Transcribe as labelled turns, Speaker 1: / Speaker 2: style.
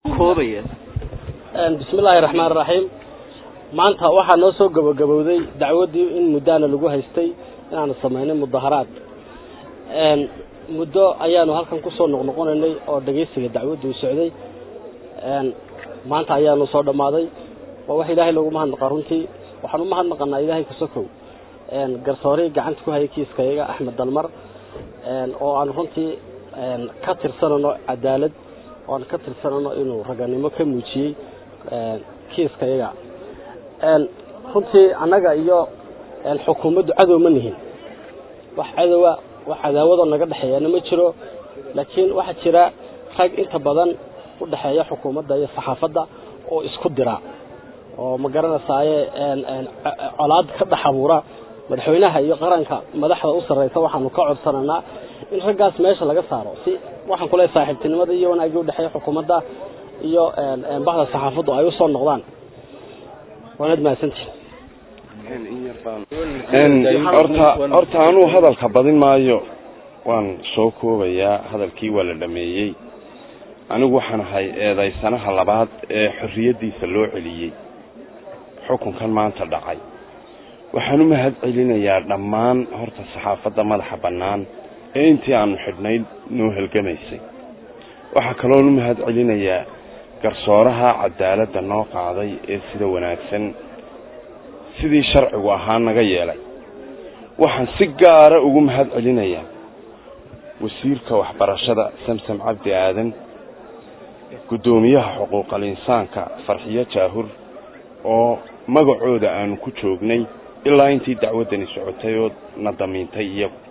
Speaker 1: koobaya
Speaker 2: bismillaahi raxmaan raxiim maanta waxaa noo soo gabagabowday dacwaddii in muddaana lagu haystay inaanu samaynay mudaharaad muddo ayaanu halkan kusoo noqnoqonaynay oo dhegaysiga dacwaddu u socday maanta ayaanu soo dhammaaday waa wax ilaahay loogu mahadnaqa runtii waxaan u mahadnaqanaa ilaahay kasokow garsoorii gacanta ku hayay kiiskayaga axmed dalmar oo aan runtii ka tirsanano cadaalad oo aan ka tirsanano inuu raganimo ka muujiyey kiiskayaga runtii annaga iyo xukuumaddu cadow ma nihin wax cadowa wax cadaawadoo naga dhexeeyana ma jiro laakiin waxaa jira rag inta badan u dhexeeya xukuumadda iyo saxaafadda oo isku dira oo ma garanaysaye colaad ka dhex abuura madaxweynaha iyo qaranka madaxda u sarreysa waxaanu ka codsananaa in raggaas meesha laga saaro si waxaan kule saaxiibtinimada iyo wanaagii udhexeeya xukuumadda iyo bahda saxaafaddu ay usoo noqdaan waanad mahadsantihin
Speaker 3: horta horta anuu hadalka badin maayo waan soo koobayaa hadalkii waa la dhameeyey anigu waxaan ahay eedaysanaha labaad ee xorriyaddiisa loo celiyey xukunkan maanta dhacay waxaan u mahad celinayaa dhammaan horta saxaafadda madaxa bannaan ee intii aanu xidhnayd noo halgamaysay waxaa kaloon u mahad celinayaa garsooraha cadaaladda noo qaaday ee sida wanaagsan sidii sharcigu ahaa naga yeelay waxaan si gaara ugu mahad celinayaa wasiirka waxbarashada samsam cabdi aadan guddoomiyaha xuquuqal insaanka farxiyo jaahur oo magacooda aanu ku joognay ilaa intii dacwaddani socotay oo na damiintay iyagu